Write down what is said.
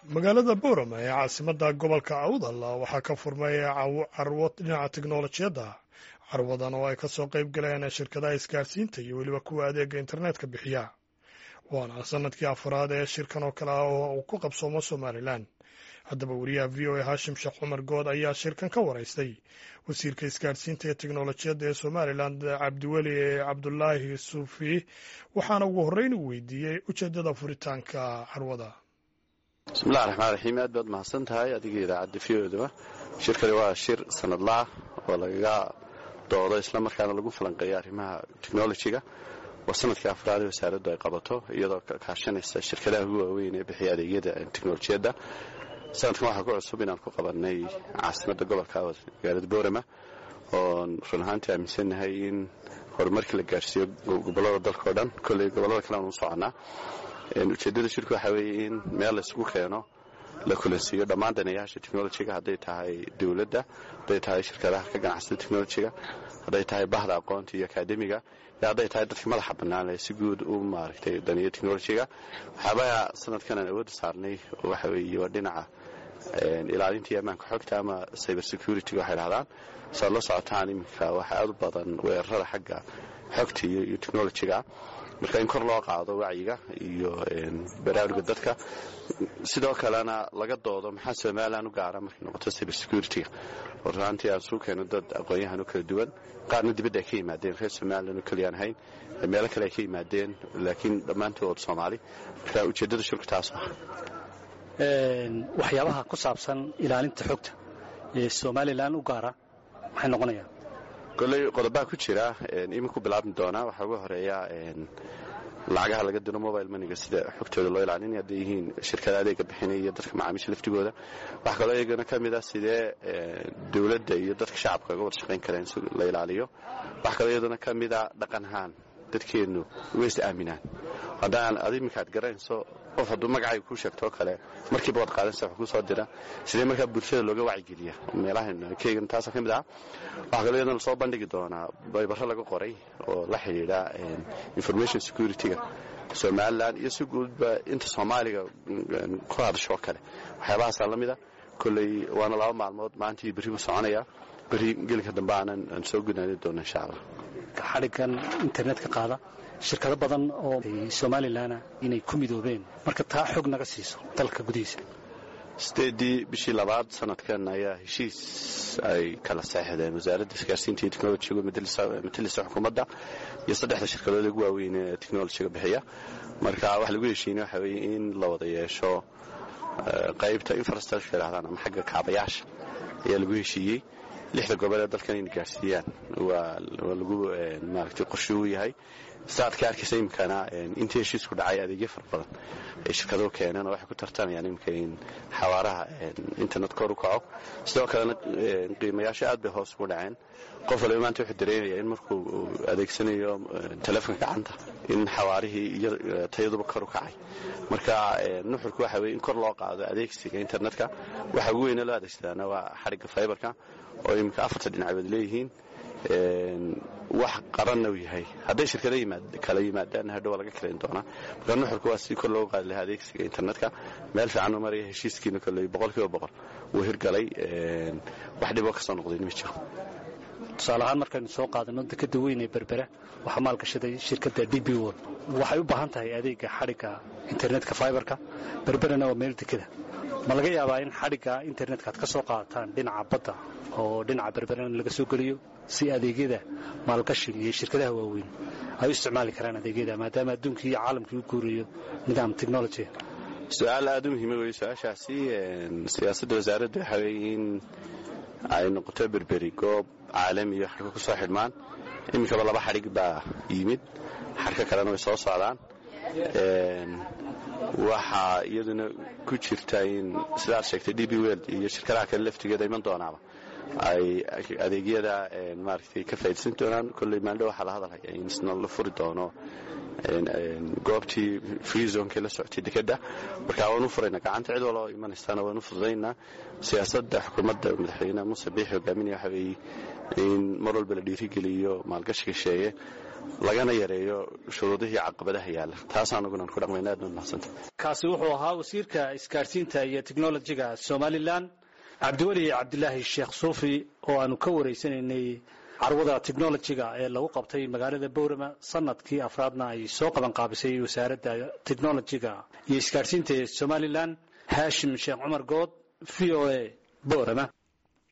magaalada boorama ee caasimadda gobolka awdal waxaa ka furmay carwo dhinaca teknolojiyadda carwadan oo ay ka soo qayb galeen shirkadaha isgaarsiinta iyo weliba kuwa adeega internetka bixiya waana sanadkii afaraad ee shirkan oo kale ah oo uu ku qabsoomo somalilan haddaba wariyaha v o a hashim sheekh cumar good ayaa shirkan ka waraystay wasiirka isgaarsiinta ee teknolojiyadda ee somalilan cabdiweli cabdulaahi suufi waxaana ugu horreyn uu weydiiyey ujeeddada furitaanka carwada bismillahi raxmaan raxiim aad baad mahadsan tahay adiga idaacadda v oduba shirkani waa shir sanadlaah oo lagaga doodo isla markaana lagu falanqeeya arrimaha technolojiga waa sanadkii afraad ee wasaaraddu ay qabato iyadoo kaashanaysa shirkadaha ugu waaweyn ee bixiya adeegyada teknolojiyadda sanadkan waxaa ku cusub inaan ku qabanay caasimadda gobolka magaalada boorama oon run ahaantii aaminsannahay in horumarkii la gaarsiiyo gobollada dalka o dhan kolley gobollada kale aan u soconnaa ujeeddada shirku waxaa weeye in meel laysgu keeno la kulansiiyo dhammaan daneeyaasha technolojiga hadday tahay dowladda hadday tahay shirkadaha ka ganacsada technolojiga hadday tahay bahda aqoonta iyo akaademiga iyo hadday tahay dadka madaxa bannaan ee si guud u maaragtay daneeya technolojiga waxyaabaha sanadkan aan awoodda saarnay waxa weeye waa dhinaca ilaalinta iyo ammaanka xogta ama cyber security-ga waxay dhahdaan saad la socotaan iminka waxaa aad u badan weerarada xagga xogta iyo technolojiga marka in kor loo qaado wacyiga iyo baraaruga dadka sidoo kalena laga doodo maxaa somalilan u gaara markay noqoto cyber security-ga oo runaantii aan suu keeno dad aqoon-yahan u kala duwan qaarna dibadda ay ka yimaadeen reer somalilan oo keliyaan ahayn meelo kale ay ka yimaadeen laakiin dhammaantood soomaali marka ujeeddada shirku taas ah waxyaabaha ku saabsan ilaalinta xogta ee somalilan u gaara maxay noqonayaan kolley qodobaha ku jira iminku bilaabmi doonaa waxaa uga horeeya lacagaha laga diro mobile maniga sida xogtooda loo ilaalinaya hadday yihiin shirkada adeega bixinaya iyo dadka macaamiisha laftigooda waxaa kaloo iyagana ka mid ah sidee dowladda iyo dadka shacabka uga wada shaqayn kareen si la ilaaliyo waxaa kaloo iyadana ka mid a dhaqan ahaan dadkeennu ways aaminaan haddaan ad iminkaad garanayso qof hadduu magacayga kuu sheegtoo kale markiiba waad qaadanaysa wax kuu soo dira sidee markaa bulshada looga wacyigeliya meelahan keygan taasa ka mid ah waxaa kaloo iyadana soo bandhigi doonaa baybaro laga qoray oo la xidhiidha information security-ga somalilan iyo si guudba inta soomaaliga ku hadashoo kale waxyaabahaasa la mida kolley waana laba maalmood maantii berri buu soconaya berri gelinka dambe aanan aan soo gudaani doono insha allah xadhiggan internetka qaada shirkado badan oo somalilanna inay ku midoobeen marka taa xog naga siiso dalka gudihiisa sideedii bishii labaad sanadkan ayaa heshiis ay kala saexdeen wasaaradda isgaarsiinta iyo technolojiga matalisa xukuumadda iyo saddexda shirkadood ugu waaweyn ee technolojiga bixiya marka waxa lagu heshiinay waxa weeye in la wada yeesho qaybta infrastructure yidhahdaan ama xagga kaabayaasha ayaa lagu heshiiyey lixda gobol ee dalkan inay gaarsiiyaan waa lagu maaragtay qorshe u yahay saaad ka arkaysa iminkana intii heshiisku dhacay adeegyo fara badan ay shirkaduhu keeneen oo waxay ku tartamayaan iminka in xawaaraha internet kor u kaco sidoo kalena qiimayaasha aad bay hoos ugu dhaceen qof waliba maanta wuxuu dareemaya in markuu adeegsanayo telefonka gacanta in xawaarihii iyo tayaduba kor u kacay marka nuxurku waxa weye in kor loo qaado adeegsiga internetka waxa ugu weyne loo adeegsadaana waa xadhigga faybarka oo iminka afarta dhinacood leeyihiin wax qaranna uu yahay hadday shirkada kala yimaadaan hadhow laga kalayn doonaa marka nuxurku waa si kor loogu qaadi lahaa adeegsiga internetka meel fiican u maraya heshiiskiina kolley boqol kiiba boqol wuu hirgalay wax dhiboo ka soo noqdayn ma jiro tusaale ahaan markaynu soo qaadano dekada weyn ee berbera waxaa maalgashaday shirkadda d b wol waxay u baahan tahay adeega xadhigga internetka fiberka berberana waa meel dekada ma laga yaabaa in xadhigga internetka aad ka soo qaadataan dhinaca badda oo dhinaca berberana laga soo geliyo si adeegyada maalgashiga iyo shirkadaha waaweyn ay u isticmaali karaan adeegyada maadaama adduunkii iyo caalamkii u guurayo nidaam technology su-aal aada u muhiima wey su-aashaasi siyaasadda wasaaradda waxaa weeye in ay noqoto berberi goob caalamiyo xarka ku soo xidhmaan iminkaba laba xadhig baa yimid xarka kalena way soo socdaan waxaa iyaduna ku jirta in sidaad sheegtay d b weld iyo shirkadaha kale laftigeeda iman doonaaba ay adeegyada maaragtay ka faaidaysan doonaan kolley maaldho waxaa la hadalhaya in isna la furi doono goobtii free zonekii la socotay dekedda marka waan u furayna gacanta cid waloo imanaysaana waan u fududaynaa siyaasadda xukuumadda madaxweyneha muuse biixi hogaaminaya waxa weeye in mar walba la dhiirigeliyo maalgashiga sheeye lagana yareeyo shuruudihii caqabadaha yaalla taas anugunan ku dhaqmayna aad baad mahadsanta kaasi wuxuu ahaa wasiirka isgaadhsiinta iyo teknolojiga somalilan cabdiweli cabdilaahi sheekh suufi oo aanu ka waraysanaynay carwada technolojiga ee lagu qabtay magaalada bowrama sanadkii afraadna ay soo qaban qaabisay wasaaradda technolojiga iyo isgaadhsiinta ee somalilan haashim sheekh cumar good v o a bowrama